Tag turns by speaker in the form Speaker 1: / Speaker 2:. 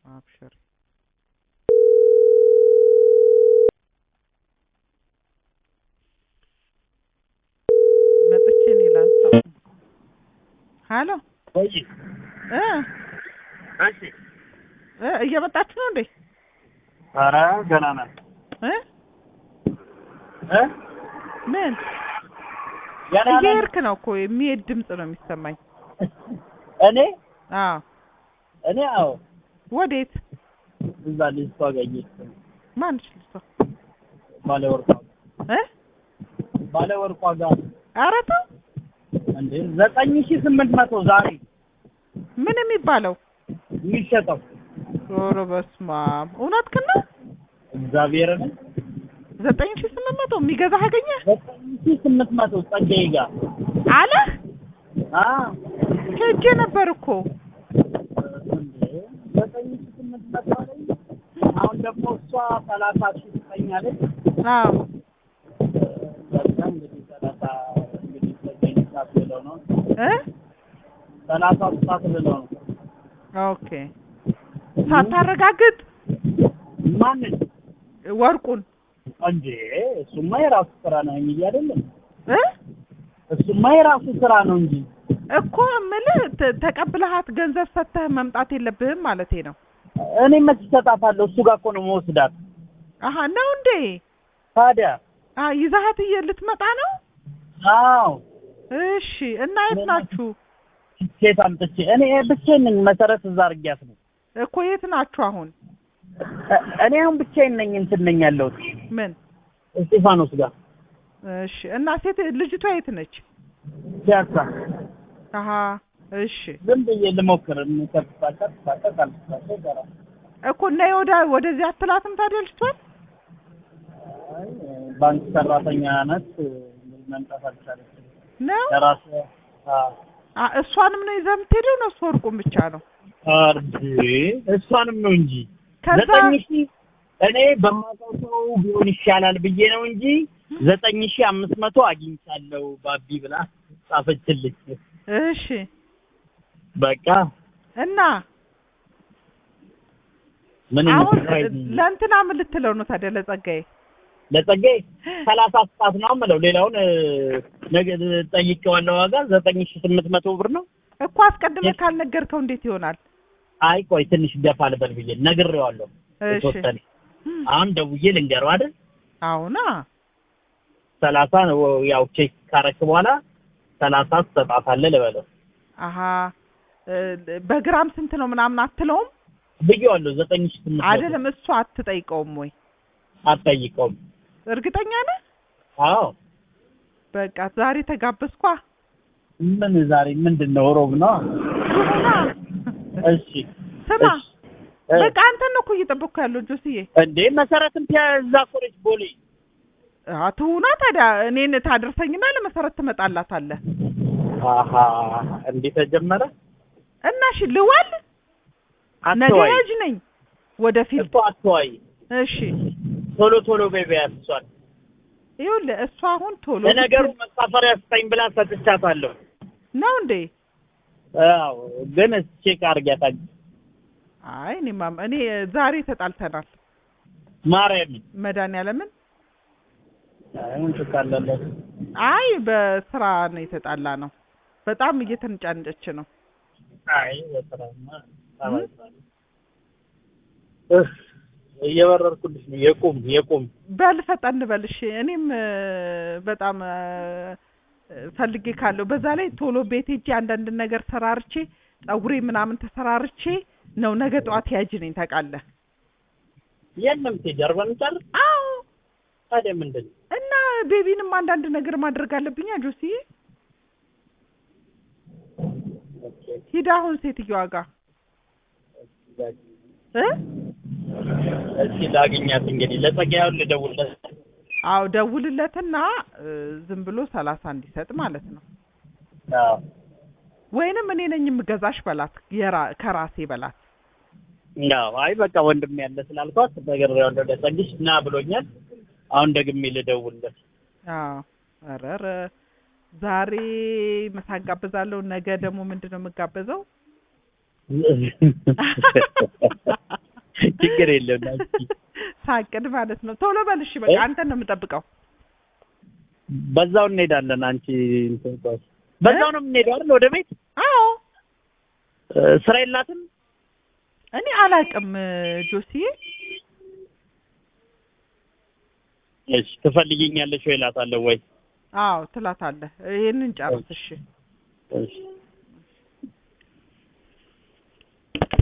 Speaker 1: አብሽሪ መጥቼ እኔ ላንሳው። ሀሎ
Speaker 2: ወይ
Speaker 1: እ
Speaker 2: እሺ
Speaker 1: እ እየመጣችሁ ነው እንዴ?
Speaker 2: ኧረ ገና ናት
Speaker 1: እ
Speaker 2: እ
Speaker 1: ምን
Speaker 2: ገና ናት
Speaker 1: እየሄድክ ነው እኮ የሚሄድ ድምፅ ነው የሚሰማኝ።
Speaker 2: እኔ
Speaker 1: አዎ
Speaker 2: እኔ አዎ
Speaker 1: ወዴት?
Speaker 2: እዛ ልጅቷ ጋር እየሄድኩ ነው
Speaker 1: ማንሽ ልሷ
Speaker 2: ባለ ወርቋ
Speaker 1: እ
Speaker 2: ባለ ወርቋ ጋር
Speaker 1: ኧረ ተው
Speaker 2: እንዴ ዘጠኝ ሺህ ስምንት መቶ ዛሬ
Speaker 1: ምን የሚባለው?
Speaker 2: የሚሸጠው
Speaker 1: ኧረ በስመ አብ እውነትህን ነው?
Speaker 2: እግዚአብሔርን
Speaker 1: ዘጠኝ ሺህ ስምንት መቶ የሚገዛህ አገኘህ
Speaker 2: ዘጠኝ ሺህ ስምንት መቶ ጸጋዬ ጋር
Speaker 1: አለህ?
Speaker 2: አ
Speaker 1: ሄጄ ነበር እኮ
Speaker 2: እንዴ ዘጠኝ ሺህ ስምንት መቶ አለኝ አሁን ደግሞ እሷ ሰላሳ ሺህ ትሰኛለች
Speaker 1: አዎ
Speaker 2: በቃ እንግዲህ ሰላሳ እንግዲህ ጸጋዬ ሳት ብለው ነው
Speaker 1: እ
Speaker 2: ሰላሳ ሳት ብለው ነው
Speaker 1: ኦኬ ሳታረጋግጥ
Speaker 2: ማንን
Speaker 1: ወርቁን
Speaker 2: እንዴ እሱማ የራሱ ስራ ነው እንጂ አይደለም
Speaker 1: እ
Speaker 2: እሱማ የራሱ ስራ ነው እንጂ
Speaker 1: እኮ እምልህ ተ- ተቀብለሃት ገንዘብ ሰጥተህ መምጣት የለብህም ማለቴ ነው።
Speaker 2: እኔ መች እሰጣታለሁ እሱ ጋር እኮ ነው መወስዳት
Speaker 1: አሀ ነው እንዴ?
Speaker 2: ታዲያ
Speaker 1: አ ይዛሃት እየ ልትመጣ ነው?
Speaker 2: አዎ
Speaker 1: እሺ እና የት ናችሁ?
Speaker 2: ሴት አምጥቼ እኔ ብቻዬን ነኝ መሰረት እዛ አድርጊያት ነው
Speaker 1: እኮ የት ናችሁ አሁን?
Speaker 2: እ- እኔ አሁን ብቻዬን ነኝ እንትን ነኝ ያለሁት
Speaker 1: ምን?
Speaker 2: እስጢፋኖስ ጋር
Speaker 1: እሺ እና ሴት ልጅቷ የት ነች?
Speaker 2: ፒያሳ
Speaker 1: አሀ እሺ
Speaker 2: ዝም ብዬ ልሞክር ከፍታታ ፍታታ ካልፍታታ ይቀራል
Speaker 1: እኮ እና ወደ ወደዚህ አትላትም ታዲያ ልጅቷን?
Speaker 2: አይ ባንክ ሰራተኛ ናት መምጣት አልቻለችም
Speaker 1: ነው
Speaker 2: ለራሱ አዎ
Speaker 1: አ እሷንም ነው ይዘህ የምትሄደው ነው እሱ ወርቁን ብቻ ነው?
Speaker 2: አርድ እሷንም ነው እንጂ
Speaker 1: ከዛ
Speaker 2: ዘጠኝ ሺህ እኔ በማውቀው ሰው ቢሆን ይሻላል ብዬ ነው እንጂ ዘጠኝ ሺህ አምስት መቶ አግኝቻለሁ ባቢ ብላ ጻፈችልኝ።
Speaker 1: እሺ
Speaker 2: በቃ
Speaker 1: እና
Speaker 2: ምን
Speaker 1: አሁን
Speaker 2: እንስራ
Speaker 1: ለእንትና ምን ልትለው ነው ታዲያ ለጸጋዬ?
Speaker 2: ለጸጋዬ ሰላሳ ሰዓት ነው የምለው ሌላውን እ፣ ነገ ጠይቄዋለሁ ዋጋ ዘጠኝ ሺህ ስምንት መቶ ብር ነው።
Speaker 1: እኮ አስቀድመህ ካልነገርከው እንዴት ይሆናል?
Speaker 2: አይ ቆይ ትንሽ ገፋ ልበል ብዬ ነግሬዋለሁ።
Speaker 1: እሺ
Speaker 2: የተወሰነ አሁን ደውዬ ልንገረው አይደል
Speaker 1: አሁና
Speaker 2: ሰላሳ ነው ያው ቼክ ካረክ በኋላ ሰላሳ ትሰጣታለህ ልበለው
Speaker 1: አሀ እ፣ በግራም ስንት ነው ምናምን አትለውም?
Speaker 2: ብዬዋለሁ። ዘጠኝ ሺህ ስምንት መቶ
Speaker 1: አይደለም እሱ አትጠይቀውም ወይ?
Speaker 2: አትጠይቀውም።
Speaker 1: እርግጠኛ ነህ?
Speaker 2: አዎ
Speaker 1: በቃ ዛሬ ተጋበዝኳ።
Speaker 2: ምን ዛሬ ምንድን ነው ሮብ ነው?
Speaker 1: ይሁና
Speaker 2: እሺ
Speaker 1: ስማ፣
Speaker 2: እሺ። እ፣
Speaker 1: በቃ አንተን ነው እኮ እየጠበቅኩ ያለው ጆስዬ።
Speaker 2: እንዴ መሰረትም ፒያዛ እኮ ነች ቦሌ።
Speaker 1: አትሁና ታዲያ እኔን ታደርሰኝና ለመሰረት ትመጣላታለህ።
Speaker 2: አሀ እንዴ ተጀመረ።
Speaker 1: እና እሺ ልዋል ነገ
Speaker 2: አትዋይ
Speaker 1: ሂጅ ነኝ ወደፊት።
Speaker 2: እኮ አትዋይ፣
Speaker 1: እሺ
Speaker 2: ቶሎ ቶሎ ቤቢያ እሷን
Speaker 1: ይኸውልህ እሷ አሁን ቶሎ
Speaker 2: ለነገሩ
Speaker 1: ስትል-
Speaker 2: መሳፈሪያ ስጠኝ ብላ ሰጥቻታለሁ።
Speaker 1: ነው እንዴ?
Speaker 2: አዎ ግን ቼክ አድርጊያታል።
Speaker 1: አይ እኔማ እኔ ዛሬ ተጣልተናል።
Speaker 2: ማርያምን
Speaker 1: መድኃኒዓለምን
Speaker 2: አይ ምን ትካላለህ?
Speaker 1: አይ በስራ ነው የተጣላ ነው። በጣም እየተንጫንጨች ነው።
Speaker 2: አይ በስራማ ታባይታለህ። እህ እየበረርኩልሽ ነው። የቁም የቁም
Speaker 1: በል ፈጠን በል እሺ። እኔም እ፣ በጣም እ፣ ፈልጌ ካለው በዛ ላይ ቶሎ ቤት ሄጄ አንዳንድ ነገር ሰራርቼ ፀጉሬ ምናምን ተሰራርቼ ነው ነገ ጠዋት ያጅ ነኝ ታውቃለህ።
Speaker 2: የለም ጀርባ ምጫር
Speaker 1: አዎ
Speaker 2: ታዲያ ምንድን ነው?
Speaker 1: እና ቤቢንም አንዳንድ ነገር ማድረግ አለብኛ ጆሲ።
Speaker 2: ኦኬ
Speaker 1: ሂድ አሁን ሴትዮዋ ጋር እ
Speaker 2: እስኪ ላግኛት እንግዲህ ለጸጋዬው ልደውልለት።
Speaker 1: አዎ ደውልለትና እ፣ ዝም ብሎ ሰላሳ እንዲሰጥ ማለት ነው።
Speaker 2: አዎ
Speaker 1: ወይንም እኔ ነኝ የምገዛሽ በላት፣ የራ- ከራሴ በላት።
Speaker 2: አዎ አይ በቃ ወንድም ያለ ስላልኳት ነግሬዋለሁ። ለጸግሽ ና ብሎኛል። አሁን ደግሜ ልደውልለት።
Speaker 1: አዎ ኧረ ኧረ ዛሬ ምሳ ጋብዛለሁ። ነገ ደግሞ ምንድን ነው የምጋበዘው?
Speaker 2: ችግር የለም ናንቺ
Speaker 1: ሳቅድ ማለት ነው። ቶሎ በል እሺ። በቃ
Speaker 2: እ?
Speaker 1: አንተን ነው የምጠብቀው።
Speaker 2: በዛው እንሄዳለን። አንቺ እንትን በል። በዛው ነው የምንሄደው አይደል? ወደ ቤት
Speaker 1: አዎ
Speaker 2: እ፣ ስራ የላትም።
Speaker 1: እኔ አላቅም ጆሲዬ።
Speaker 2: እሺ ትፈልጊኛለሽ ወይ እላታለሁ ወይ
Speaker 1: አዎ ትላታለህ። ይሄንን ጨርስ እሺ።
Speaker 2: እሺ